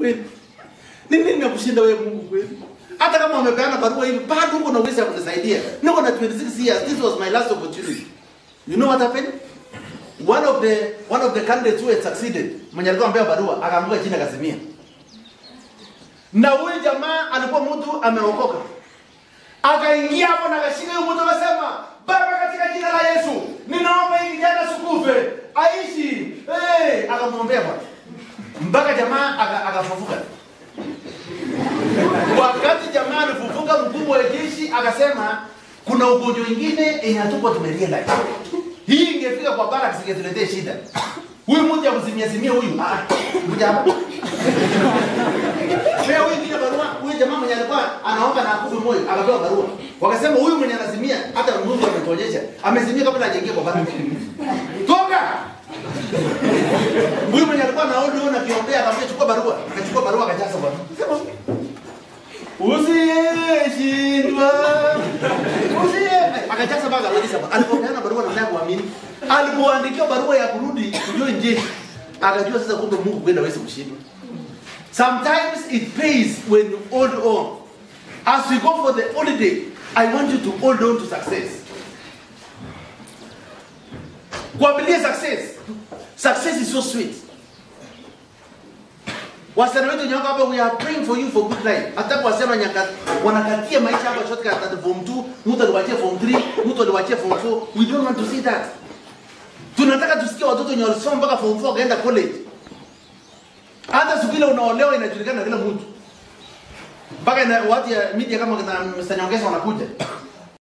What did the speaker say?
kweli? Ni nini nakushinda wewe Mungu kweli? Hata kama wamepeana barua hivi, bado uko na uwezo wa kunisaidia. Niko na 26 years. This was my last opportunity. You know what happened? One of the one of the candidates who had succeeded, mwenye alikuwa amepewa barua, akaanguka chini akazimia. Na huyu jamaa alikuwa mtu ameokoka. Akaingia hapo na akashika huyo mtu akasema, Baba, katika jina la Yesu, ninaomba hii kijana asikufe, aishi. Hey, akamwombea Bwana. Mpaka jamaa aka- akafufuka. Wakati jamaa alifufuka, mkubwa wa jeshi akasema kuna ugonjwa ingine yenye hatukuwa tumerealize. Hii ingefika kwa bara singetuletee shida. Huyu mtu akuzimia zimia huyu. Ah, kuja hapa. Pea huyu ingine barua, huyu jamaa mwenye alikuwa anaomba na akufe moyo, akapewa barua. Wakasema huyu mwenye anazimia hata Mungu ametuonyesha, amezimia kabla hajaingia kwa bara. Toka! Huyu mwenye alikuwa anaona huyu na kiombea akamwambia chukua barua. Akachukua barua akajaza bwana. Sema Usiyeshindwa. Usiye. Akajaza mpaka akamaliza. Alipopeana barua na naye kuamini. Alipoandikiwa barua ya kurudi kujua nje. Akajua sasa kumbe Mungu kwenda hawezi kushindwa. Sometimes it pays when you hold on. As we go for the holiday, I want you to hold on to success. Kuabilia success. Success is so sweet. Wasichana wetu nyoka hapa we are praying for you for good life. Hata kwa wasichana nyaka wanakatia maisha hapa shortcut at form 2, mtu aliwachia form 3, mtu aliwachia form 4. We don't want to see that. Tunataka tusikie watoto wenye walisoma mpaka form 4 wakaenda college. Hata siku ile unaolewa inajulikana na kila mtu. Mpaka ina watu ya media kama na Mr. Nyongesa wanakuja.